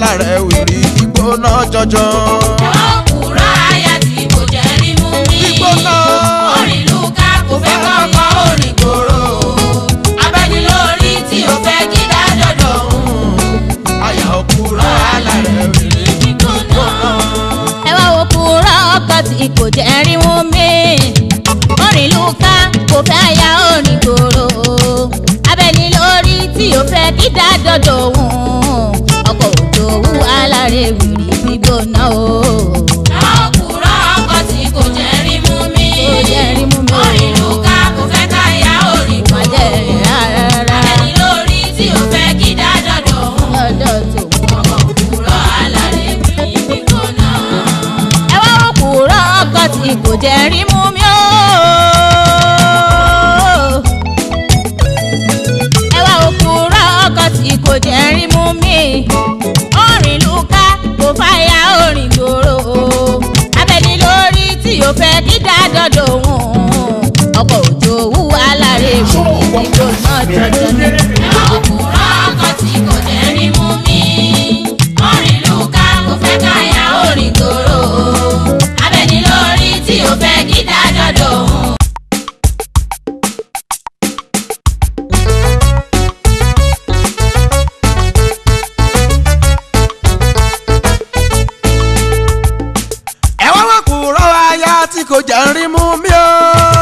alárẹ̀ wìrì gbígbóná jọjọ. òkúra aya tí kò jẹ́ rí mú mi. gbígbóná orin lùkà kò fẹ́ kọ́kọ́ orin gbòòrò. abẹ́ni lórí tí o fẹ́ kí dájọ́dọ̀ òun. àyà òkúra alárẹ̀ wìrì gbígbóná. ẹ wá wo kúrò ọkọ tí kò jẹ́ rí mú mi orin lùkà kò fẹ́ ya orin gbòòrò abẹni lórí tí o fẹ́ kí dájọ́dọ̀ òun ọkọ̀ òjò wú alárè wìrì gbígbóná o. òkúra ọkọ tí kò jẹ́ rí mú mi. Kò jẹ́ rí mú mi o. orin lùkà kò fẹ́ ká ya orin má jẹ́ gbòòrò. rìn rárá abẹ́ni lórí tí o fẹ́ kí dájọ́dọ̀ òun. lọ́dọ̀ tòun. ọkọ̀ òkúra alárẹ̀ wìrì gbígbóná. ẹ wá wo kúrò ọkọ tí kò jẹ́ rí mú mi o. ẹ wá wo kúrò ọkọ tí kò jẹ́ rí mú mi. orin lùkà kò fàyà orin gbòòrò abẹni lórí tí o fẹ́ kí dájọ́dọ̀ òun ọkọ̀ òjò wú alárè wù ìgbóná jọjọ ní. òkúra ọkọ tí kò jẹ́ rí mú mi. orin lùkà kò fẹ́ ká ya orin gbòòrò. abẹ́ni lórí tí o fẹ́ kí dájọ́dọ̀ òun. ẹ wá wá kúrò aya tí kò jẹ́ rí mú mi o.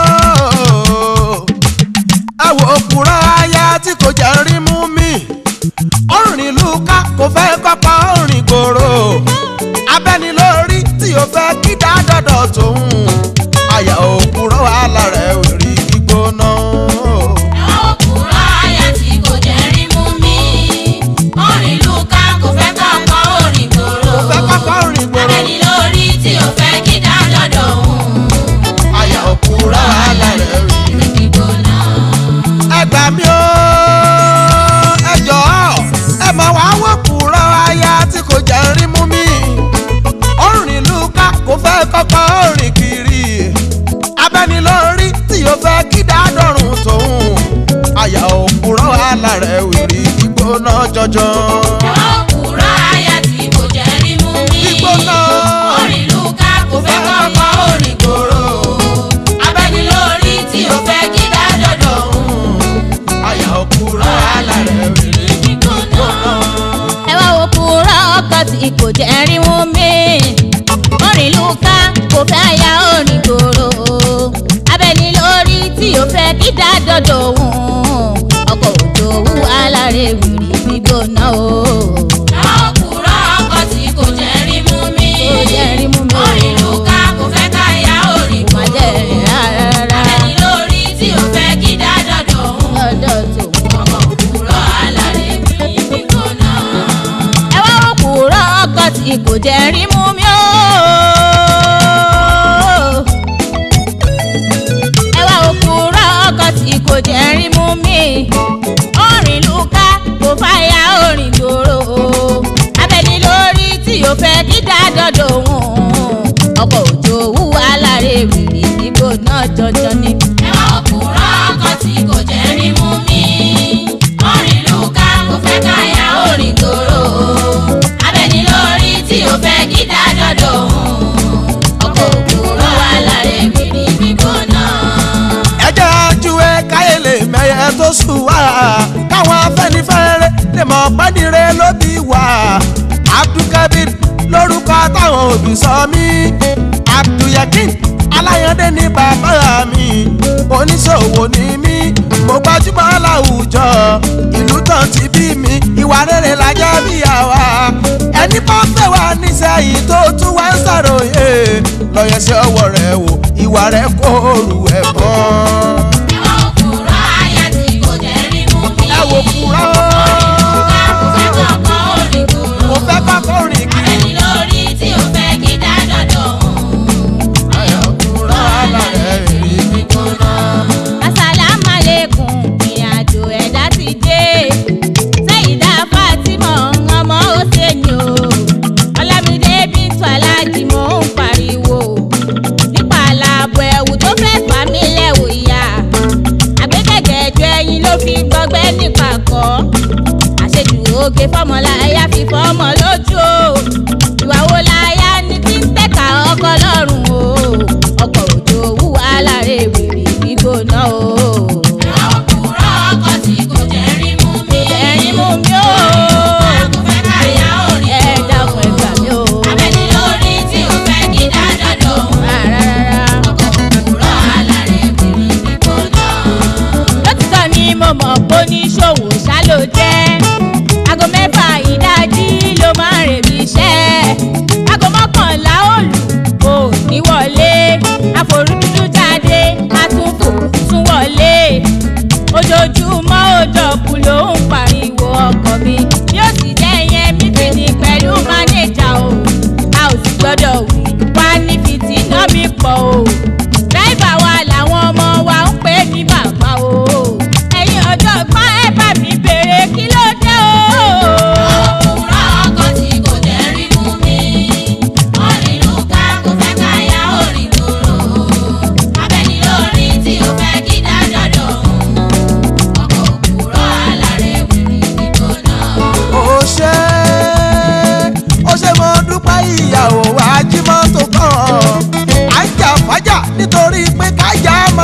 ẹ wò kúrò aya tí kò jẹ́ rí mú mi. orin lùkà kò fẹ́ kọ́kọ́ orin gbòòrò. abẹ́ni lórí tí o fẹ́ kí dájọ́dọ̀ tòun. àyà òkúrò alárẹ̀ wìrì gbígbóná. òkúra aya tí kò jẹ́ rí mú mi. orin lùkà kò fẹ́ kọ́kọ́ orin gbòòrò. kò fẹ́ kọ́kọ́ orin gbòòrò. abẹ́ni lórí tí o fẹ́ kí dájọ́dọ̀ òun. àyà òkúrò alárẹ̀ wìrì. gbígbóná. ẹ gbà mí o ẹ jọ̀ọ́ ẹ máa wá wò kúrò aya tí kò jẹ́ rí mú mi orin lùkà kò fẹ́ kọ́kọ́ orin kiri abẹ́nilórí tí o fẹ́ kí dádọ́rùn tòun àyà òkúrọ̀ alárẹ̀ wìrì gbígbóná jọjọ. òkúra aya tí kò jẹ́ rí mú mi. gbígbóná orin lùkà kò fẹ́ kọ́kọ́ orin gbòòrò. abẹ́ni lórí tí o fẹ́ kí dájọ́dọ̀ òun. àyà òkúrọ̀ alárẹ̀ wìrì gbígbóná. ẹ wá wo kúrò ọkọ tí kò jẹ́ rí mú mi. orin lùkà kò fẹ́ ya orin gbòòrò abẹni lórí tí o fẹ́ kí dájọ́dọ̀ òun ọkọ̀ òjò wú alárè wìrì gbígbóná o. òkúra ọkọ tí kò jẹ́ rí mú mi. Kò jẹ́ rí mú mi o. orin lùkà kò fẹ́ ká ya orin má jẹ́ rìn rárá abẹ́ni lórí tí o fẹ́ kí dájọ́dọ̀ òun. lọ́dọ̀ tòun. ọkọ̀ òkúra alárẹ̀ wìrì gbígbóná. ẹ wá wo kúrò ọkọ tí kò jẹ́ rí mú mi o. ẹ wá wo kúrò ọkọ tí kò jẹ́ rí mú mi. orin lùkà kò fàyà orin gbòòrò abẹni lórí tí o fẹ́ kí dájọ́dọ̀ òun ọkọ̀ òjò wú alárè wìrì gbígbóná jọjọ ní. ẹwà òkúra ọkọ tí kò jẹ́ rí mú mi. orin lùkà kò fẹ́ ká ya orin gbòòrò. abẹ́ni lórí tí o fẹ́ kí dájọ́dọ̀ òun. ọkọ̀ òkúra alárè wìrì gbígbóná. ẹ jẹ́ ajúwe káyé lè mẹ́yẹ tó sùn wá káwọn afẹ́nifẹ́re lè mọ̀ pẹ́nire ló bí wá abdulkabir lórúkọ táwọn òbí sọ mí abdulyakin aláyọ̀dé ní bàbá mi oníṣòwò ní mí mo gbajúmọ̀ láwùjọ ìlú tán ti bí mi ìwà rere la jẹ́ bí àwa ẹni bá fẹ́ wá nísẹ̀yìn tó tún wá ń ṣàròyé lọ́yẹ̀ sí ọwọ́ rẹ̀ wò ìwà rẹ̀ kó òrù ẹ̀ bọ́. ẹwà òkúra aya tí kò jẹ́ rí mú mi. ẹ wò kúrọ́ lùkà kò fẹ́ kọ́kọ́ orin gbòòrò. mo fẹ́ kọ́kọ́ rìn kiri. abẹ́ni lórí tí o fẹ́ kí dájọ́dọ̀ òun. ayọ̀ kúrọ́ alárẹ̀ rí gbígbóná. asalamualeykum ìrìnàjò ẹ̀dá ti dé sẹ́yìndà fatima ọmọ hosseini o ọlámídé bíntu aláàjì mò ń pariwo nípa àlàbọ̀ ẹ̀wù tó fẹ́ fà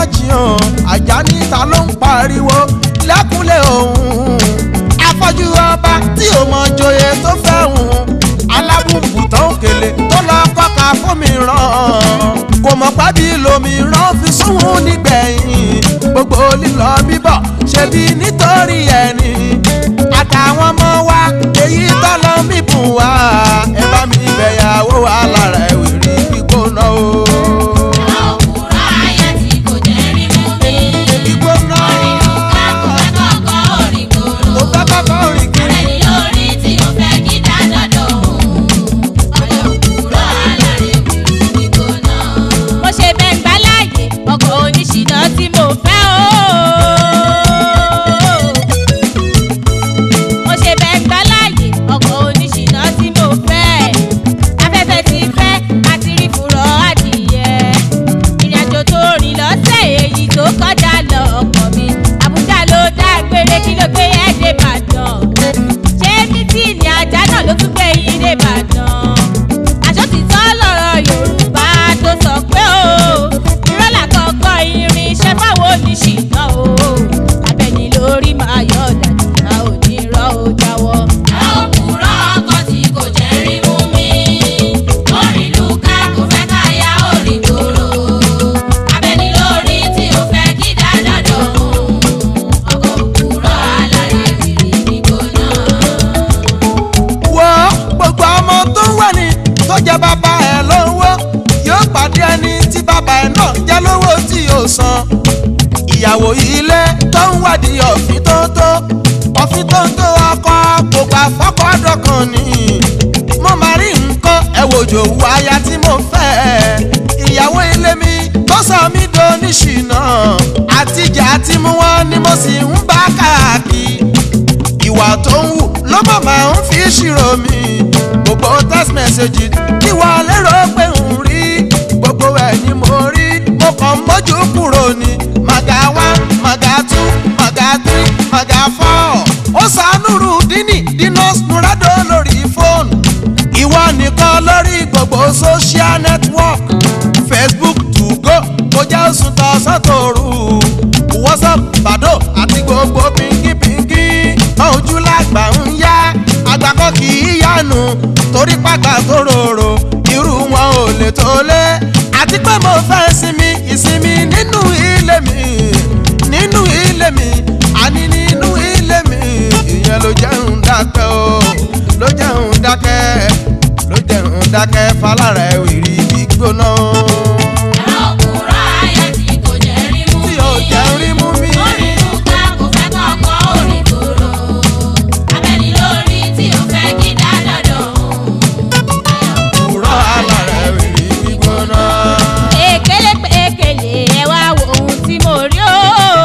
jiyàn ajá níta ló ń pariwo lẹ́kúnlé òun afọ́jú ọba tí ò mọ joyè tó fẹ́ hùn alábùkù tó ń kele tó lọ kọ́ka fún mi ràn kò mọ̀ pábí lomi ràn fi sóhun nígbẹ̀yìn gbogbo lílọ bíbọ̀ ṣebí nítorí ẹni àtàwọn ọmọ wa èyí tọ́lọ́ mi bùn wá ẹ bá mi bẹ̀yàwó wa lára ẹ̀wìrì gbígbóná o. òkúra ayé tí kò jẹ́ rí mú mi. gbígbóná Orílùká kò fẹ́ kọ́kọ́ orin kò gbòòrò. fẹ́ kọ́kọ́ rìn kiri. Abẹ́ni lórí tí ó fẹ́ kí dájọ́dọ̀ òun. Ọ̀rẹ́ òkúra aláre wìrì gbígbóná. mo ṣe bẹ́ńgbà láàyè ọkọ̀ oníṣìná tí mo fẹ́ o. mo ṣe bẹ́ńgbà láàyè ọkọ̀ oníṣìná tí mo fẹ́. afẹ́fẹ́ ti fẹ́ àti rí fùrọ̀ adìyẹ. ìrìnàjò tó rìn lọ́sẹ̀ èyí tó kọjá lọ ọkọ̀ mi. àbújá ló dágbére kí ló gbé ẹ́ dé ìbàdàn. ṣé mítìnì ajá náà ló tún gbé yín dé ìbàdàn àṣọ́títọ́ lọ̀rọ̀ yorùbá tó sọ pé o irọ́ làkọ́kọ́ irin iṣẹ́ fáwọn oníṣìná o abẹ́ni lórí máa yọ ọ̀dàdì a ò ní rọ́ ó jáwọ́. Òkúra ọkọ̀ tí kò jẹ́ rí mú mi. Orílùká kò fẹ́ káyà orin gbòòrò. Abẹ́ni lórí tí ó fẹ́ kí dájọ́dọ̀ òun. Ọkọ̀ òkúra aláre wìrì gbígbóná. wo gbogbo ọmọ tó ń wẹ̀ ní tó jẹ́ bàbá ẹ̀ lówó yóò pàdé ẹni tí bàbá ẹ̀ náà jẹ́ lówó tí yóò san ìyàwó ilé tó ń wádìí ọ̀fìn tó tó ọ̀fìn tó tó ọkọ gbogbo àfọkọ́dọ̀ kan ni mo máa rí nǹkan ẹ̀wòjò wọ aya tí mo fẹ́ ìyàwó ilé mi tó sọ mí doníṣìnà àtijọ́ àti mú wọn ni mo sì ń bá káàkiri ìwà tó ń wù ló mọ̀ máa ń fi ṣírò mi gbogbo text message tí wọ́n lérò pé ń rí gbogbo ẹ̀ ni mo rí mo kàn mójú kúrò ní màgà one màgà two màgà three màgà four ó sànúrù dínì dinos nurado lórí fóònù ìwọ nìkan lórí gbogbo social network facebook tugo kò jẹ́ oṣù tọ̀sán tòru whatsapp bàdó àti gbogbo pínkípínkí ojú làgbà ń yá àgbàkọ́ kì í yánu torí pàgbà tó rorò irú wọn ò lè tó lé àti pé mo fẹ́ sinmi ìsinmi nínú ilé mi nínú ilé mi àní nínú ilé mi ìyẹn ló jẹ́ ń dákẹ́ o ló jẹ́ ń dákẹ́ ló jẹ́ ń dákẹ́ falára ẹ̀ wìrì gbígbóná Òkúra ayé tí kò jẹ́ rí mú tí mi. ò jẹ́ rí mú mi. Orílùká kò fẹ́ kọ́kọ́ orin gbòòrò. Abẹ́ni lórí tí ó fẹ́ kí dájọ́dọ̀ òun. Òwúrọ̀ alára ẹ̀ wìrì gbígbóná. èkélé pé èkélé ẹ wá wo ohun tí mo rí o.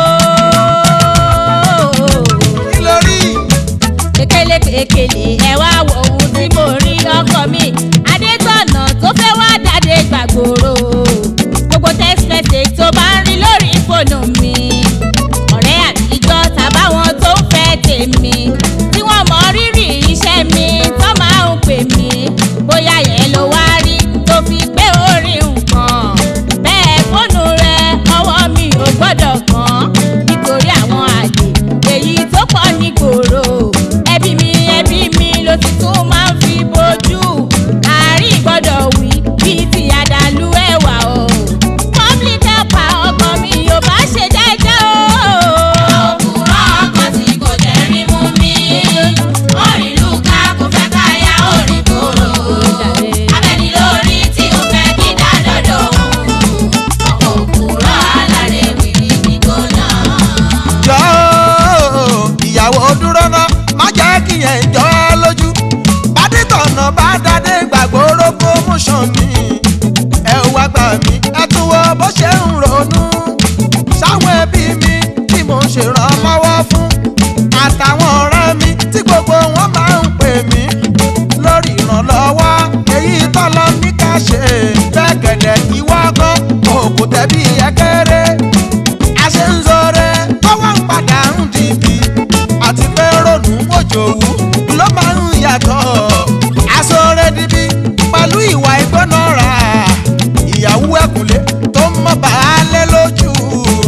kí ló rí? kékeré kékeré ẹ wá wo ohun tí mo rí ọkọ mi adétọ̀nà tó fẹ́ wá dáadé gbàgbóró gbogbo text message tó bá ń rí lórí fóònù mi ọ̀rẹ́ àtijọ́ tàbáwọn tó ń fẹ́ tèmi tí wọ́n mọ rírì iṣẹ́ mi tó máa ń pè mí bóyá yẹn ló wá rí tó fi gbé orí nǹkan bẹ́ẹ̀ fóònù rẹ ọwọ́ mi ò gbọ́dọ̀ kàn nítorí àwọn àlè èyí tó pọ̀ ní gbòòrò ẹbí mi ẹbí mi ló ti tún máa ń fi bójú àárín gbọ́dọ̀ wí bíi ti àdàlú ẹ̀wà o public helper ọkọ mi ò bá ṣe jẹ́jẹ́ o. Òkúra ọkọ̀ tí kò jẹ́ rí mú mi. Orílùká kò fẹ́ káyà orin gbòòrò. Abẹ́ni lórí tí ó fẹ́ kí dájọ́dọ̀ òun. Ọkọ̀ òkúra aláre wìrì gbígbóná. jọ ìyàwó dúró ná má jẹ́ kí yẹn jọ ẹ́ lójú bádìtọ̀nà bá dáadé gbàgbóró promotion mi ẹ wá gbà mí ẹ tún wo bó ṣe ń ronú sáwọn ẹbí mi tí mo ń ṣèrànlọ́wọ́ fún àtàwọn ọ̀rẹ́ mi tí gbogbo wọn máa ń pè mí lórí ìrànlọ́wọ́ èyí tọ́lọ́ ní ká ṣe bẹ́ẹ̀ gẹ̀dẹ̀ ìwọ gan òkú tẹ̀bí ẹ̀kẹ́rẹ́ àṣẹ ń zọrẹ tọwọ́ ń padà ń dìbì àti pé ronú òjòwú ló máa ń yàtọ̀ aṣọrẹ dìbì pẹ̀lú ìwà ìgbónára ìyàwó ẹ̀kúnlé tó ń mọ baálé lójú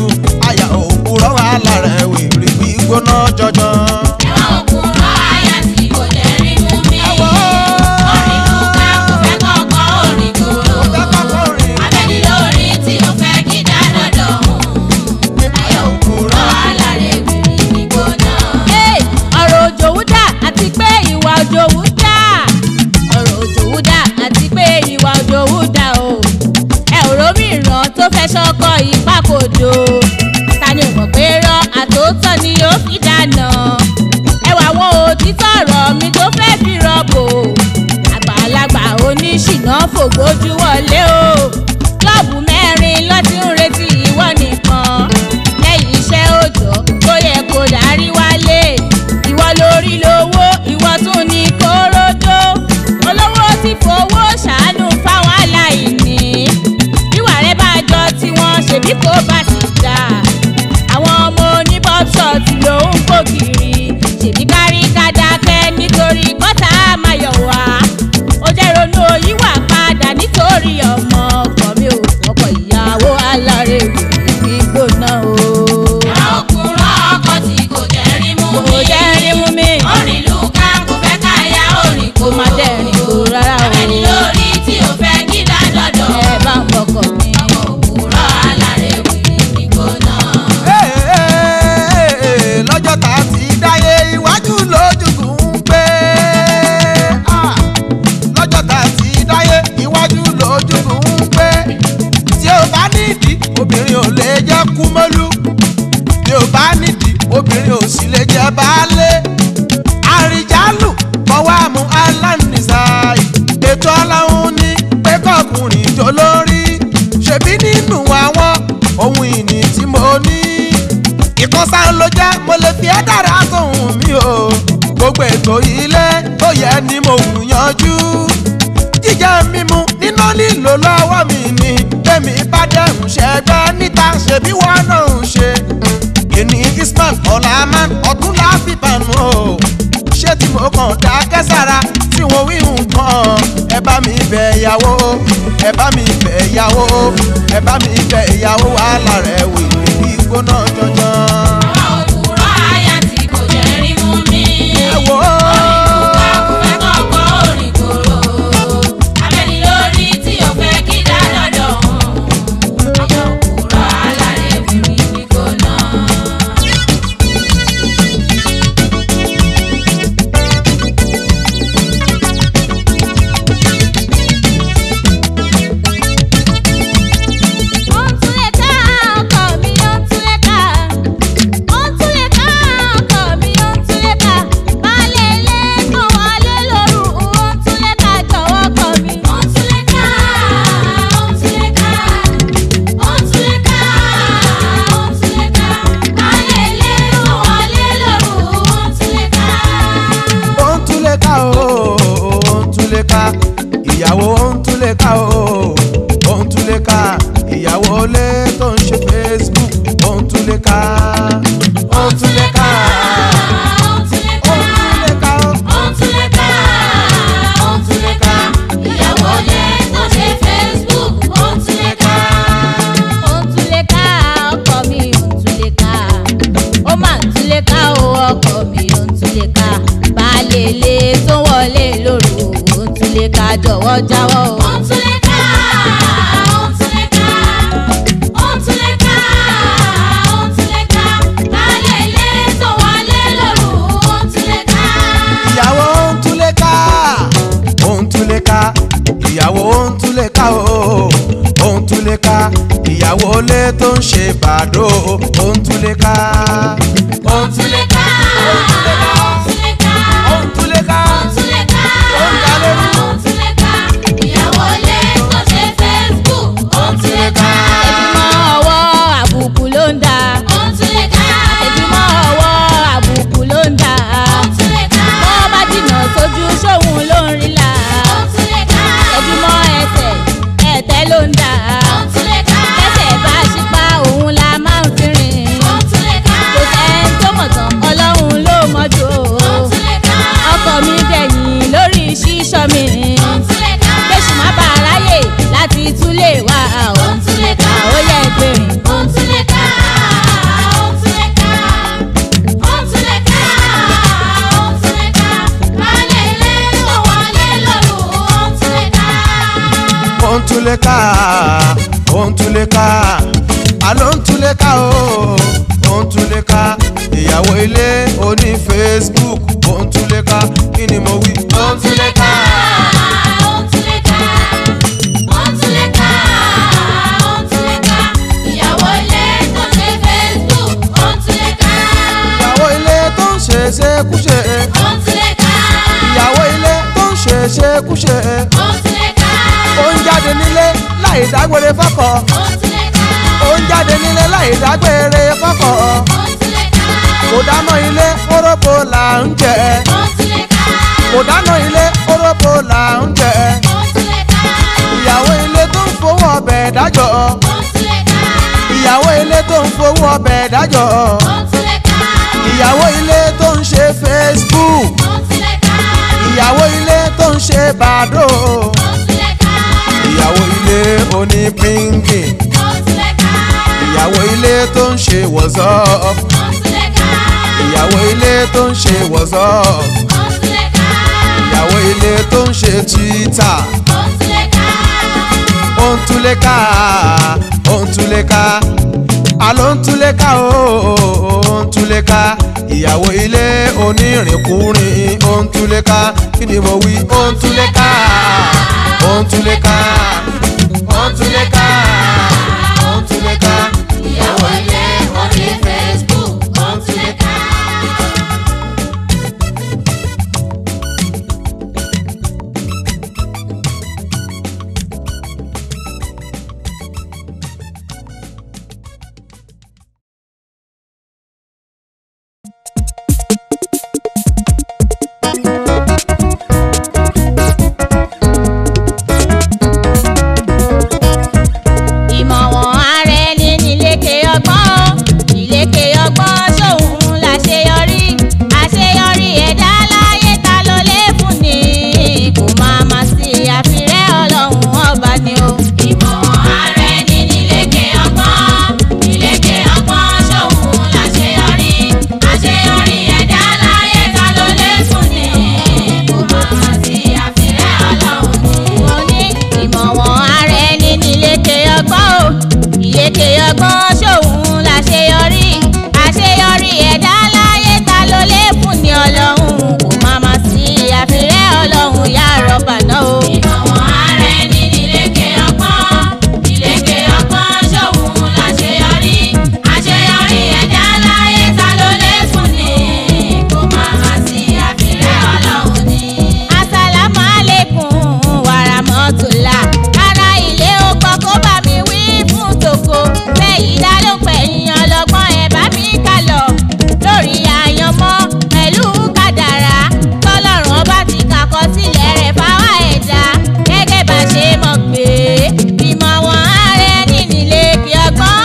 ríran tó fẹ́ ṣọkọ ìpàkòdò ta ni ò mọ̀ pé rọ àtòótọ́ ni yóò fi dáná ẹwà àwọn òtítọ́ ọ̀rọ̀ mi tó fẹ́ fi rọ́bò àgbàlagbà oníṣìná fògbójú wọlé o klọ́ọ̀bù mẹ́rin ló ti ń retí ìwọ nìkan lẹ́yìn iṣẹ́ òòjọ́ tó yẹ kó darí wálé ìwọ lórí lówó ìwọ tún ní kóródó olówó ti fowó ṣàánú fáwọn aláìní bíwà rẹ bá jọ tiwọn ṣèbí kò bá ti dà àwọn ọmọ oníbọ́ṣọ̀tì ló ń kó kiri ṣèbí kárí kádàkẹ́ nítorí kọ́tà máa yọ̀ wá ó jẹ́ ronú òyìnbó padà nítorí ọmọ ọkọ mi ò ọkọ ìyàwó alárèwé gbígbóná o. ìran òkúrọ̀ ọkọ tí kò jẹ́ rí mú mi. kò jẹ́ rí mú mi orin lùkà kò fẹ́ káyà orin kó má dẹ́rìn kó rárá o. abẹ́ni lórí tí ò fẹ́ kí dádọ́dọ̀. ẹ bá ń fọkọ mi. ọmọ òkúrọ̀ alárèwé gbígbóná. Ee, lọ́jọ́ tá a ti dáyé iwájú lójúkùn ń pé Ah, lọ́jọ́ tá a ti dáyé iwájú lójúkùn ń pé tí o bá nídìí obìnrin ò lè jẹ́ kúmọ́lú tí o bá nídìí obìnrin ò sì lè jẹ́ baálé àrìjálù kọ́wá mu aláǹdìsáì ètò ọlọ́run ní pé kọkùnrin jó lórí ṣèbí nínú àwọn ohun ìní tí mo ní ìkọ́sá ló jẹ́ mo lè fi ẹ́ dára sóhun mi o gbogbo ètò ilé tó yẹ ni mo wù yanjú jíjẹ mímu níná lílo lọ́wọ́ mi ni tèmi bá dẹ̀hùn ṣẹ́gbẹ́ níta ṣèbí wọn náà ń ṣe èní isman ọ̀làmán ọ̀tún láfíìbànú o ṣé tí mo kàn dákẹ́ sára tí wọ́n wí nǹkan ẹ bá mi bẹ̀ ìyàwó ẹ bá mi bẹ̀ ìyàwó ẹ bá mi bẹ̀ ìyàwó wàhálà rẹ̀ wì ní gbóná jọjọ. ìran òkúrọ̀ aya tí kò jẹ́ rí mú mi. ẹ wò ó. orin lùkà kò fẹ́ kọ́kọ́ orin kòrò. abẹ́ni lórí tí ò fẹ́ kí dádọ́dọ̀. ọmọ òkúrọ̀ alárèwé gbígbóná. ó ń túlẹ̀ ká ọkọ mi ó ń túlẹ̀ ká ó ń túlẹ̀ ká ọkọ mi ó ń túlẹ̀ ká baálé ilé kan wọlé lóru ó ń túlẹ̀ ká jọ̀wọ́ ọkọ mi. ó ń túlẹ̀ ká ó ń túlẹ̀ ká ó ń túlẹ̀ ká ó ń túlẹ̀ ká baálé ilé tó wọlé lóru ó ń túlẹ̀ ká. ó ń túlé ká o ó ń túlé ká ìyàwó ó ń túlé ká o ó ń túlé ká ìyàwó lé tó ń ṣe facebook ó ń túlé ká ó ń túlé ká ó ń túlẹ̀ ó ká ń túlé ká o. ó ń túlẹ̀ ká ó ń túlẹ̀ ká ìyàwó lé tó ṣe facebook ó ń túlẹ̀ ká. ó ń túlẹ̀ ká ọkọ mi ó ń túlẹ̀ ká ó máa ń túlẹ̀ ká o ọkọ mi ó ń túlẹ̀ ká baálé ilé tó wọlé lóru ó ń túlẹ̀ ká jọ̀wọ́ jáwọ́ o. ó ń túlẹ̀ ká ó ń túlẹ̀ ká ó ń túlẹ̀ ká ó ń túlẹ̀ ká baálé ilé tó wọlé lóru ó ń túlẹ̀ ká. ìyàwó ń túlé ká ó ń túlé ká ìyàwó ń túlé ká o ó ń túlé ká ìyàwó lé tó ń ṣe bàdó ó ń túlé ká ó ń túlé ká ó ń túlé ká ó ń túlé ká ó ń dalé rú. ẹ̀dùnmọ́ ọwọ́ àbùkù ló ń dà ẹ̀dùnmọ́ ọwọ́ àbùkù ló ń dà bọ́ bá jìnnà sójú sóhun ló ń rí là ẹ̀dùnmọ́ ẹsẹ̀ ẹ̀tẹ́ ló ń dà kẹsẹ̀ bá ṣípá òun la máa ń fi rìn kò sẹ́ni tó mọ̀ tán ọlọ́run ló mọ́jú o ọkọ mi dẹ̀yìn lórí ṣíṣọ́ mi kéṣù má bàa ráyè láti túlé wa o ó yẹ gbèrìn. ó ń túlé ká ó ń túlé ká àló ń túlé ká o ó ń túlé ká ìyàwó ilé oní facebook ó ń túlé ká kí ni mo wí ó ń túlé ká. ṣekúṣe ó ń túlẹ̀ ká. ìyàwó ilé tó ń ṣe ṣekúṣe ó ń túlẹ̀ ká. ó ń jáde nílé láì dágbére fọ́kọ ó ń túlẹ̀ ká. ó ń jáde nílé láì dágbére fọ́kọ ó ń túlẹ̀ ká. kò dáná ilé kórópó là ń jẹ ó ń túlẹ̀ ká. kò dáná ilé kórópó là ń jẹ ó ń túlẹ̀ ká. ìyàwó ilé tó ń fowó ọbẹ̀ dájọ́ ó ń túlẹ̀ ká. ìyàwó ilé tó ń fowó ọbẹ̀ dájọ́ ó ń túlẹ̀ ká. ìyàwó ilé tó ń ṣe Facebook ó ń túlẹ̀ ká. ìyàwó ilé tó ń ṣe bàdó ó ń túlẹ̀ ká. ìyàwó ilé oní pínkì ó ń túlẹ̀ ká. ìyàwó ilé tó ń ṣe WhatsApp ó ń túlẹ̀ ká. ìyàwó ilé tó ń ṣe WhatsApp ó ń túlẹ̀ ká. ìyàwó ilé tó ń ṣe Twitter ó ń túlẹ̀ ká. ó ń túlé ká ó ń túlé ká àló ń túlé ká ó ó ń túlé ká ìyàwó ilé onírìnkúrìn ó ń túlé ká kí ni mo wí ó ń túlé ká ó ń túlé ká ó ń túlé ká ó ń túlé ká ìyàwó ilé orí Facebook ó ń túlẹ̀ ká. ìmọ̀wọ̀n ara ẹni nílékè ọgbọ́n o ìlékè ọgbọ́n sóhun láṣeyọrí àṣeyọrí ẹ̀dá láyé ta ló lè fún ni kò máa ma sí àfirẹ́ ọlọ́run ọba ni o. ìmọ̀wọ̀n ara ẹni nílékè ọgbọ́n nílékè ọgbọ́n ṣòun láṣeyọrí àṣeyọrí ẹ̀dá láyé ta ló lè fún ni kò máa sí àfirẹ́ ọlọ́run ni. mo ní ìmọ̀wọ̀n ara ẹni nílékè ọgbọ́n o ìlékè ọgbọ́n sóhun láṣeyọrí àṣeyọrí ẹ̀dá láyé ta ló lè fún ni ọlọ́run kò máa ma sí àfirẹ́ ọlọ́run yá rọ́bà náà o. ìmọ̀wọ̀n ara ẹni nílékè ọgbọ́n nílékè ọgbọ́n ṣòun láṣeyọrí àṣeyọrí ẹ̀dá láyé ta ló lè fún ni kò máa sí àfirẹ́ ọlọ́run ni. Asalamu alaikum wàràmọ́tòlá. Ara ilé ó gbọ́ kó bá mi wí fún tòkó. Bẹ́yìí dá ló pẹ̀yìn ọlọ́gbọ́n ẹ̀ bá mi kà lọ. Lórí àyànmọ́ pẹ̀lú kádàrá. Tọ́lọ́run ọba ti kàkọ́ sílẹ̀ rẹ̀ fáwa ẹ̀dá. Gẹ́gẹ́ bá ṣe mọ̀ pé ìmọ̀ wọn ààrẹ nínílé kí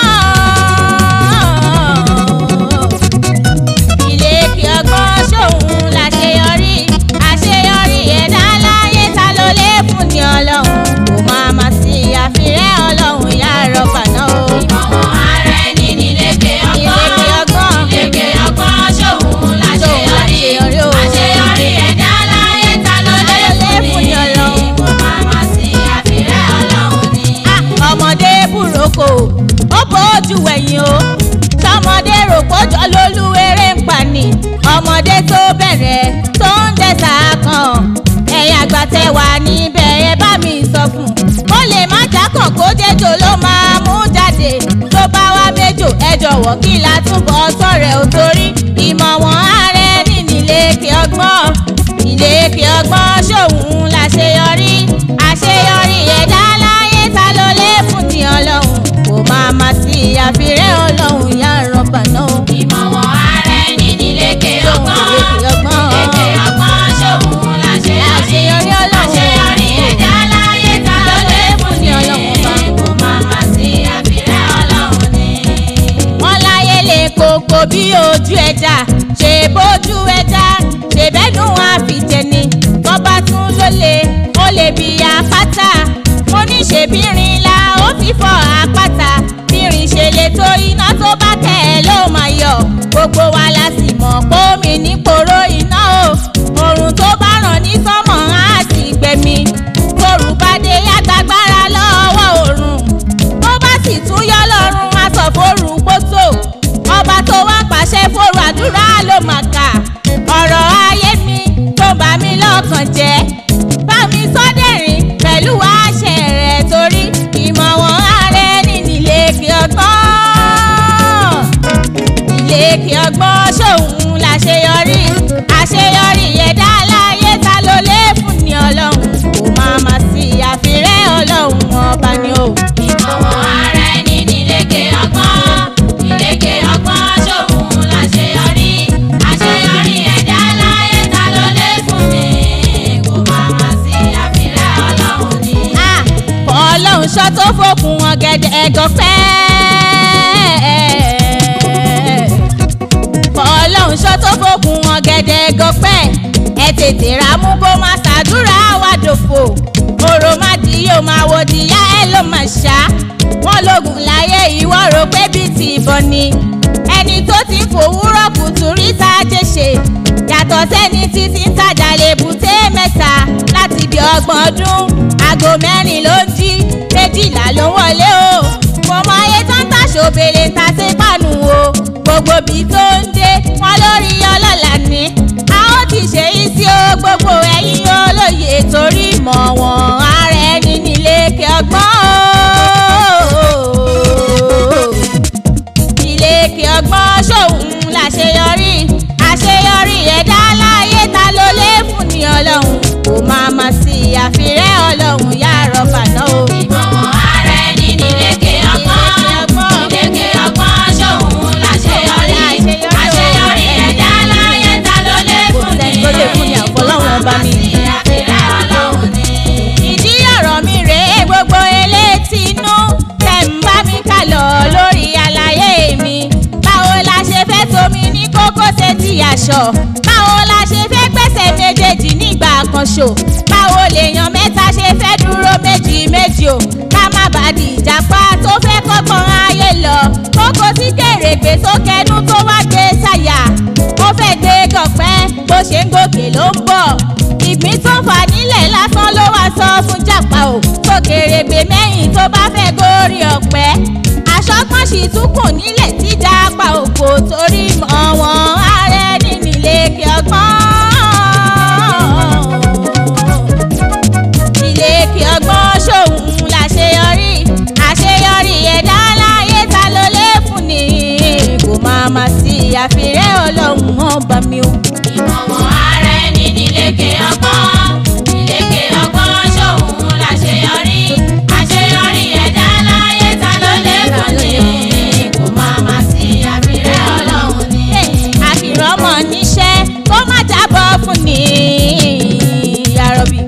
ọgbọ́n ìlékè ọgbọ́n ṣòun láṣeyọrí àṣeyọrí ẹ̀dá láyé ta ló lè fún ní ọlọ́run kò máa ma sí àfirẹ́ ọlọ́run yá rọ́bà náà o. ìmọ̀wọ̀n ara ẹni nílékè ìlékè ọgbọ́n ọgbọ́n nílékè ọgbọ́n ṣòun láṣeyọrí láṣeyọrí o. àṣeyọrí ẹ̀dá láyé ta ló lè fún ni Ọlọ́run. kò máa ma sí àfirẹ́ ọlọ́run ni. Ah, ọmọdé burúkú ó bójú ẹ̀yìn o tọmọdé rò pójọ lólú eré ń pa ni ọmọdé tó bẹ̀rẹ̀ tó ń dẹ́sà kan ẹ̀yìn àgbà tẹ wà níbẹ̀ ẹ bá mi sọ fún ó lè má jákàn kó jẹjọ ló máa mú jáde tó bá wá méjò ẹ jọ̀wọ́ kí la túbọ̀ sọ̀rẹ̀ ò torí ìmọ̀ wọn ààrẹ nínú ìlékè ọgbọ́n ìlékè ọgbọ́n ṣòun láṣeyọrí àṣeyọrí ẹ̀dá láyé ta ló lè fún ní ọlọ́run kò máa ma sí àfirẹ́ ọlọ́run yá rọ́bà náà. ìmọ̀wọ̀n ara ẹni nílékè ọgbọ́n ìlékè ọgbọ́n. nílékè ọgbọ́n ṣòun láṣeyọrí Àṣeyọrí Ọlọ́run. àṣeyọrí ẹ̀dá láyé ta ló lè fún ni Ní Ọlọ́run ọba. kò máa ma sí àfirẹ́ ọlọ́run ni. wọ́n láyé lè kókó bí ojú ẹja ṣe bójú ẹja ṣe bẹ́nu àfìjẹni bọ́bá tún ló lè ó lè bí apáta mo ní ṣe bírin la ó fi fọ apáta bírin ṣe lè tó iná tó bá kẹ́ ẹ ló máa yọ gbogbo wa la sì mọ̀ pómi nípòró iná o òrùn tó bá ràn ní sọ́mọ̀ á sì gbẹ̀mí torù bá dé yàtàgbára lọ́wọ́ òrùn tó bá sì tún yọ lọ́rùn aṣọ fóòrù gbóso ọba tó wá pàṣẹ fóòrù àdúrà ló mà kà ọ̀rọ̀ ayé mi tó bá mi lọ́kàn jẹ́ bá mi sọ́dẹ̀rìn pẹ̀lú àṣẹ rẹ̀ torí tó fòkun ọ̀gẹ̀dẹ̀ ẹ̀gọ́fẹ́. ọlọ́run ṣọ́ tó fòkun ọ̀gẹ̀dẹ̀ ẹ̀gọ́fẹ́. ẹ tètè ra mú kó má ṣàdúrà wá dòfò. òrò má di yóò máa wò díyá ẹ ló mà ṣá. wọ́n lógun láyé ìwọ rò pé bíi ti ìbọn ni. ẹni tó ti fòwúrọ̀ kùtù rí tá a jẹ́ ṣe. yàtọ̀ sẹ́ni títí ń tajà lè bùté mẹ́ta láti bí ọgbọ̀n ọdún. aago mẹ́rin ló ń jí méjìlá ló ń wọlé o. mo mọ ayé tán tàṣọ bèrè ta sí pàánù o. gbogbo bí tó ń dé wọn lórí ọlọ́lá ni. a ó ti ṣe é sí o gbogbo ẹ̀yin olóye torí mọ̀ wọ́n ara ẹni nílé kí ọgbọ́n o ilé kí ọgbọ́n ṣòun láṣeyọrí àṣeyọrí ẹ̀dá láyé ta ló lè fún ní ọlọ́run kò máa ma sí àfirẹ́ ọlọ́run yá rọ́bà náà o. ìmọ̀wọ̀n ara ẹni nílékè ọgbọ́n nílékè ọgbọ́n ṣòun láṣeyọrí àṣeyọrí ẹ̀dá láyé ta ló lè fún ní Kò sẹ́ni tó lè fún ní àfọlọ́run ọba mi. àfihàn ọlọ́run ni. ìdí ọ̀rọ̀ mi rèé gbogbo elétí inú tẹ̀ ń bá mi kà lọ lórí àlàyé mi. báwo la ṣe fẹ́ tomi ní kókó ṣe ti aṣọ? báwo la ṣe fẹ́ gbẹ́sẹ̀ méjèèjì nígbà kan ṣò? báwo lèèyàn mẹ́ta ṣe fẹ́ dúró méjì méjì o? ká má bàa di ìjàpá tó fẹ́ kọ́gbọ́n ayé lọ. kókó sí kèrègbè tó kẹnu tó wá gbé sáyà. ó fẹ́ gbé gọ̀pẹ́ bó ṣe ń gòkè ló ń bọ̀ ìgbín tó fà nílẹ̀ lásán ló wá sọ fún jàpá o tó kèrègbè mẹ́yìn tó bá fẹ́ gorí ọ̀pẹ aṣọ́gbọ́n sì tún kùn nílẹ̀ tí jàpá òkò torí mọ̀ wọ́n ààrẹ nínú ilé kí ọgbọ́n ilé kí ọgbọ́n ṣòun láṣeyọrí àṣeyọrí ẹ̀dá láyé ta ló lè fún ni kò máa ma sí àfirẹ́ ọlọ́run ọba mi o. ìmọ̀wọ̀n ara ẹni nílékè ọgbọ́n nílékè ọgbọ́n ṣòun láṣeyọrí àṣeyọrí ẹ̀dá láyé ta ló lè fún ní kò máa ma sí àfihàn ọlọ́run ni. àkìrọ́mọ níṣẹ́ kó má jábọ́ fún ni àròbí.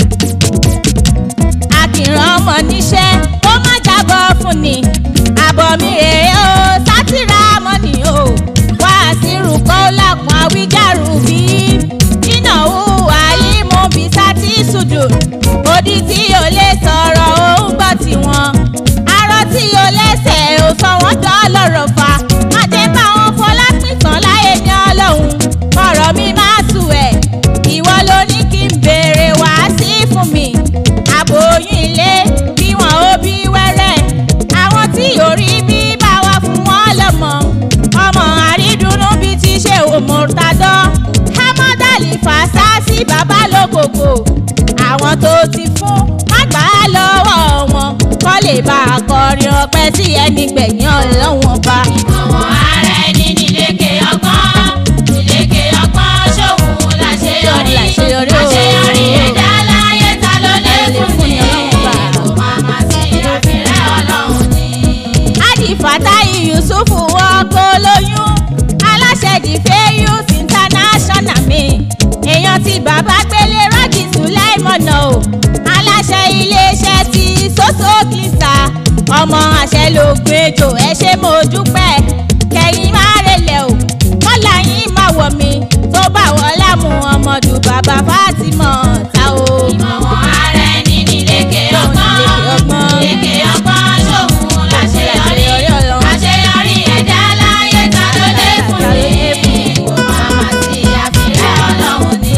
àkìrọ́mọ níṣẹ́ kó má jábọ́ fún ni àbọ̀ mi rèé o sátìrà mọ́nì o wá sírù kọ́ lápọn àwíjàrú bí nínà hùwà yìí mú bí sátì sùdù odi tí o lè sọ̀rọ̀ ó ń gbọ́ tiwọn arọ tí o lẹ́sẹ̀ ò sọ wọ́n dán lọ́rọ̀ fa má jẹ́ káwọn fọlápìtàn láyé ní ọlọ́run ọ̀rọ̀ mi má tù ẹ̀ ìwọ ló ní kí n béèrè wá sí fún mi àbòyún ilé bí wọn ó bí wẹ́rẹ́ àwọn tí ò rí bí bá wà fún wọn lọ́mọ ọmọ àrídùnnú bíi ti ṣe òmùtadọ́ hámọ́dálì fàṣà sí bàbá lókòkò àwọn tó ti fún má gbà á lọ́wọ́ wọn kọ́ lè bá a kọrin ọpẹ́ sí ẹni gbẹ̀yìn ọlọ́wọ́n bá. ìmọ̀wọ̀n ara ẹni nílékè ọgbọ́n nílékè ọgbọ́n ṣòun láṣeyọrí Láṣeyọrí o. àṣeyọrí ẹ̀dá láyé ta ló lè fún ní Ọlọ́run bá. kò máa ma sí àfihàn ọlọ́run ni. Adifatayi Yusuf ọkọ olóyún aláṣẹ dìfẹ́ youth international mi èèyàn ti bàbá gbélé rọ́jì sùlẹ́mọ̀nà o aláṣẹ iléeṣẹ́ ti soso kìsà ọmọ àṣẹ ló gbẹjọ ẹ ṣé mo dúpẹ́ kẹyìn má relẹ̀ o kọ́lá yín má wọ̀ mí tó bá wọ́n lámú ọmọdù bàbá Fátímọ̀ ta o. ìmọ̀wọ̀n ara ẹni nílékè ọgbọ́n nílékè ọgbọ́n ṣòun láṣeyọrí àṣeyọrí ẹ̀dá láyé ta ló lè fún ní kò máa ma sí àfihàn ọlọ́run ni.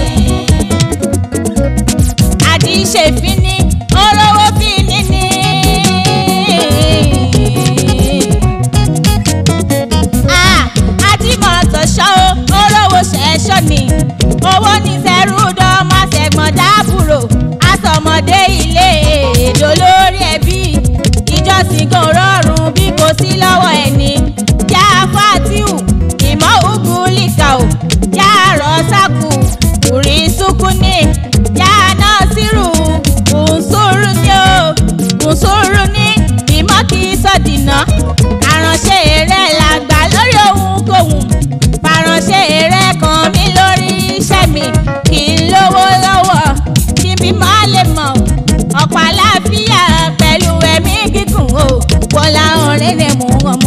àti ṣèfín ní olówó fíní ní.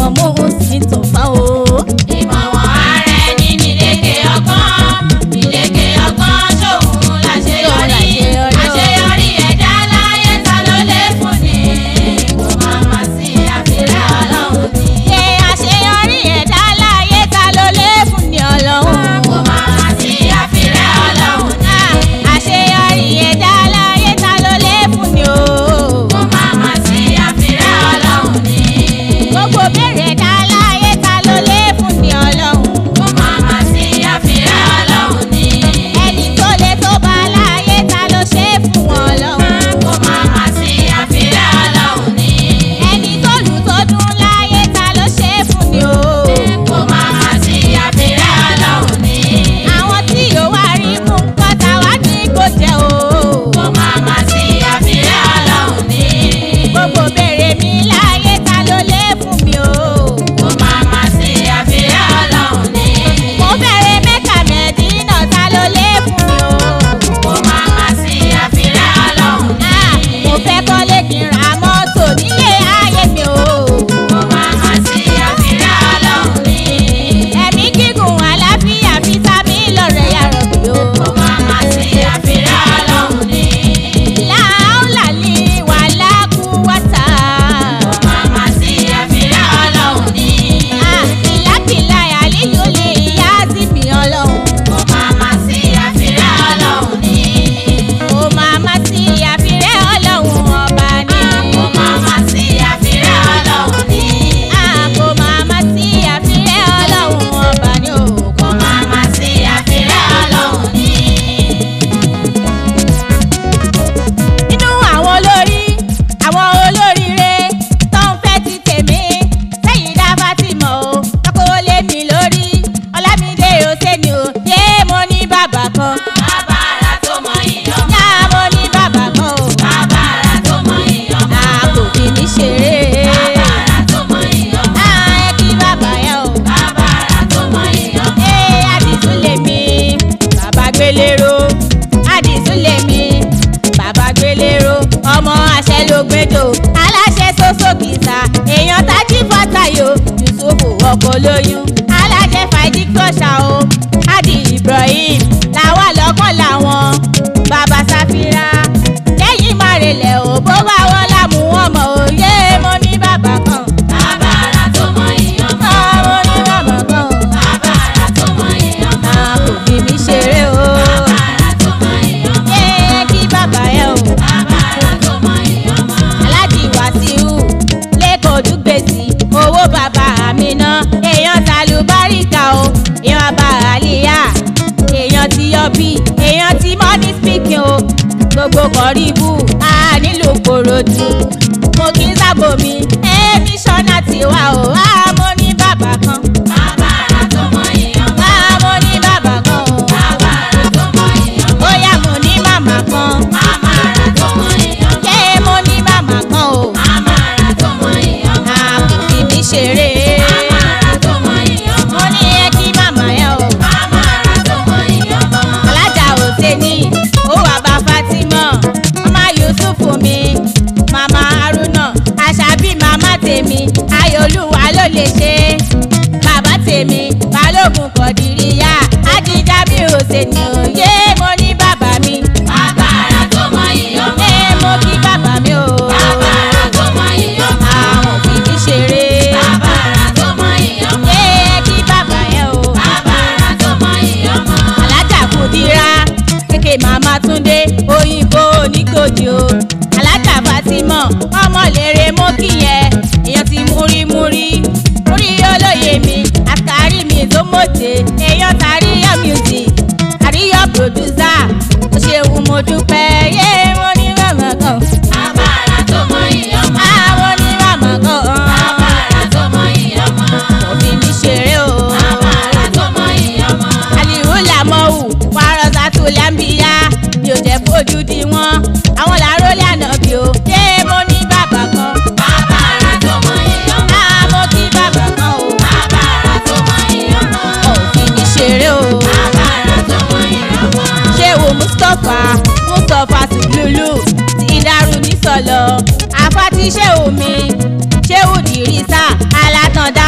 ọmọ mò ń sì tó fa o. ìmọ̀wọ̀n ara ẹni nílékè ọgbọ́n nílékè ọgbọ́n ṣòun láṣeyọrí àṣeyọrí ẹ̀dá láyé ta ló lè fún ni kò má má sí àfihàn ọlọ́run ni. ṣe àṣeyọrí ẹ̀dá láyé ta ló lè fún ní ọlọ́run. kò má má sí àfihàn ọlọ́run ni. àṣeyọrí ẹ̀dá láyé ta ló lè fún ní o. kò má má sí àfihàn ọlọ́run ni. gbogbo béèrè ẹ̀dá láyé ta ló lè fún ní ọlọ́run. kò má má sí àfihàn ọlọ́run ni. ẹni tó lè tó bá láyé ta ló ṣe é fún wọn ọlọ́run. kò má má sí àfihàn ọlọ́run ni. ẹni tó lù tó dún láyé ta ló ṣe é fún ní o. kò má má sí àfihàn ọlọ́run ni. àwọn tí yóò wá rí mú nǹkan táwa ní kò jẹ́ o. kò má má sí àfihàn ọlọ́run ni. gbogbo béèrè mi láyé ta ló lè fún mi o. kò má má sí àfihàn ọlọ́run ni. mo bẹ̀rẹ̀ mẹ́ta mẹ́dínà ta ló lè fún mi o. kò má má sí àfihàn ọlọ́run ni. Ah, mo fẹ́ kọ́lé kí n ra mọ́tò nílé ayé mi o. kò má má sí àfihàn ọlọ́run ni. ẹ̀mí gígùn àlàáfíà fítámì lọ́rẹ̀ yàrá mi o. kò má má sí àfihàn ọlọ́run ni. láòlà ní wàhálà kú wáta. kò má má sí àfihàn ọlọ́run ni. Ah, ìlàkìlà àlíyò lè yá sí mi ọlọ́run. kò má má sí àfihàn ọlọ́run ni. ó máa má sí àfirẹ́ ọlọ́run ọba ni. kò má má sí àfihàn ọlọ́run ni. Ah, kó máa má sí àfirẹ́ ọlọ́run ọba ni o. kò má má sí àfihàn ọlọ́run ni. nínú àwọn olórí àwọn olóríire tó ń fẹ́ ti tèmi sẹ́yìn dábàá ti mọ̀ o lọ́kọ́ lé mi lórí ọlámídé òsèlú o yé mo ní bàbá kan bàbá ara tó mọ iyọ̀ yá mo ní bàbá kan o bàbá ara tó mọ iyọ̀ àpò kì í ṣeré bàbá ara tó mọ iyọ̀ ẹ kí bàbá yẹn o bàbá ara tó mọ iyọ̀ ẹ àdìsún lèmi bàbá gbélérò àdìsún lèmi bàbá gbélérò ọmọ àṣẹ ló gbẹdọ aláṣẹ soso kìsà èèyàn tají fọtayọ yusufu ọkọ lóyún aláṣẹ fàìdí kọṣà o adi ibrahim làwa lọkàn làwọn bàbá sáfìrà lẹ́yìn márẹlẹ ò bó bá wọn lámú wọn mọ òye mo ní bàbá kan bàbá ara tó mọ iyọ̀ Ah, mo ní bàbá kan bàbá ara tó mọ iyọ̀ Ah, kò fi mí ṣeré o. bàbá ara tó mọ iyọ̀ Yé kí bàbá yẹn o. bàbá ara tó mọ iyọ̀ Aláàjì Wàsíù lẹ́kọ̀ọ́ dúgbèsì owó bàbá mi ná. Èèyàn tàlùbáríkà o, èèyàn bá àlìyá. Èèyàn ti yọ bí, èèyàn ti money speaking o. Gbogbo kọ̀ríbù, a nílò kòròdú. Mo kí sábò mi, èmi ṣọ́nà tiwa o. A mo ní bàbá kan. bàbá ara tó mọ iyọ̀ A mo ní bàbá kan o. bàbá ara tó mọ iyọ̀ Bóyá mo ní màmá kan. màmá ara tó mọ iyọ̀ Ṣé mo ní màmá kan o? màmá ara tó mọ iyọ̀ Àpò fi mí ṣeré. màmá ara tó mọ iyọ̀ Mo ní ẹ kí màmá yẹn o. màmá ara tó mọ iyọ̀ Alájà Hòsẹ́ni, ó wà bá Fátímọ̀. Màmá Yusufu mi, màmá Haruna, Àṣàbí màmá tèmi, Ayọ̀lúwa ló lè ṣe. Bàbá tèmi, Balógun Kọ̀dìríyà, Ajíjà mi Hòsẹ́ni, òye mo ní bàbá mi. bàbá ara tó mọ iyọ̀ Ẹ mo kí bàbá mi o. bàbá ara tó mọ iyọ̀ Àwọn òbí mi ṣeré. bàbá ara tó mọ iyọ̀ Ẹ kí bàbá yẹn o. bàbá ara tó mọ iyọ̀ alájà kùdíra kéèké màmá túndé òyìnbó onígbòdì o alájà fatima ọmọlẹ́rẹ̀ mọ́kìyẹ èèyàn ti múrímúrí múrí olóye mi àtàrí mi tó mọ̀tẹ́ èèyàn tàríyọ music àríyọ producer ó ṣeun mo dúpẹ́ yé mo ní màmá kan bàbá ara tó mọ iyọ̀ àwọn ní màmá kan bàbá ara tó mọ iyọ̀ òbí mi ṣeré o bàbá ara tó mọ iyọ̀ aliwu lamọwu wàrọ̀sà tó lámbíyá mi ò jẹ́ fojú di wọn àwọn làárọ̀ lànà bí o ṣé mo ní bàbá kan bàbá ara tó mọ iyọ̀ náà mo kí bàbá kan o bàbá ara tó mọ iyọ̀ òfin mi ṣeré o bàbá ara tó mọ iyọ̀ ṣé wo mustapha mustapha tùlùlù ti dàrú ní sọlọ àfàtì ṣé omi ṣé òdìrísà alátàndá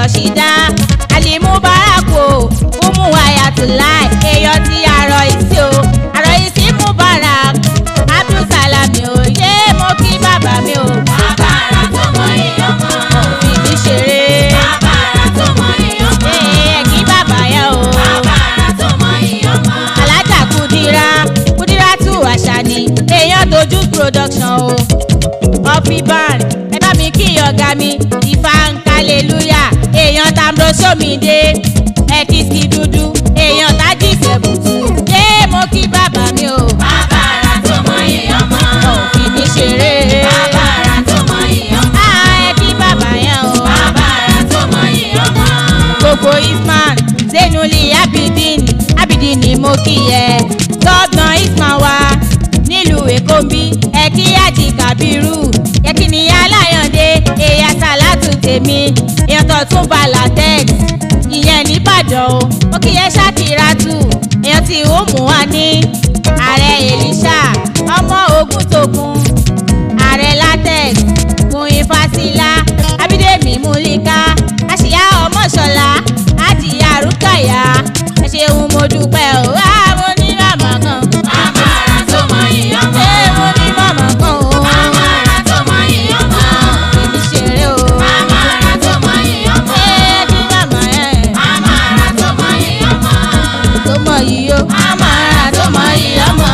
rọ̀ṣídá alimubarako umu ayatollah èèyàn ti àrọ̀ ìsí o àrọ̀ ìsí mubarak abdulsalami o yé mo kí bàbá mi o Bàbára tó mọ iyọ̀ mọ́. fìdí ṣeré Bàbára tó mọ iyọ̀ mọ́. ẹ kí bàbá yẹn o. Bàbára tó mọ iyọ̀ mọ́. alájà kudira kudira tu àṣàní èèyàn dojú production o ọ̀pì band ẹ bá mi kí ọ̀gá mi ìfà ń kálẹ̀lúyà èèyàn tambro sómìdé ẹ̀kìsì dúdú èèyàn tájì ìṣẹ̀bùtù yé mo kí bàbá mi o Bàbára tó mọ iyọ̀ mọ́. òfin mi ṣeré Bàbára tó mọ iyọ̀ mọ́. á ẹ kí bàbá yẹn o Bàbára tó mọ iyọ̀ mọ́. gbogbo isman zenuli abidin abidin ni mo kí yẹ gọ́gbọ̀n isman wa nílùú èkó ń bí ẹ̀kí àjì kàbírù ẹ̀kí ni aláyàndé èyà sàlátù tèmi èyàn tún bá latex ìyẹn nìbàdàn o mo kí yẹ ṣàkíràtù èyàn tí ó mú wa ní ààrẹ èlíṣà ọmọ ogun tógun ààrẹ latex muhin fasila abídèmí múlíká àṣìyá ọmọṣọlá àdìyà rúkàyà ẹ ṣeun mo dúpẹ́ o àwọn onímọ̀ kan Bàbára tó mọ iyọ̀ mọ́. ṣé mo ní mọ̀mọ́ kan o Bàbára tó mọ iyọ̀ mọ́. ìdí ṣeré o Bàbára tó mọ iyọ̀ mọ́. ṣé kí màmá ẹ̀ Bàbára tó mọ iyọ̀ mọ́. tó mọ̀ yìí o Bàbára tó mọ iyọ̀ mọ́.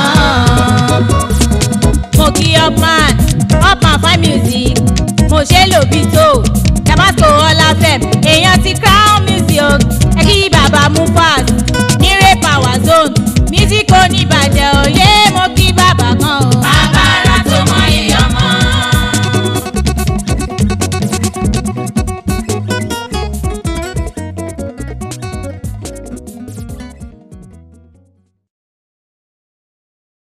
mo kí upman upman fine music mo ṣe lòbí tó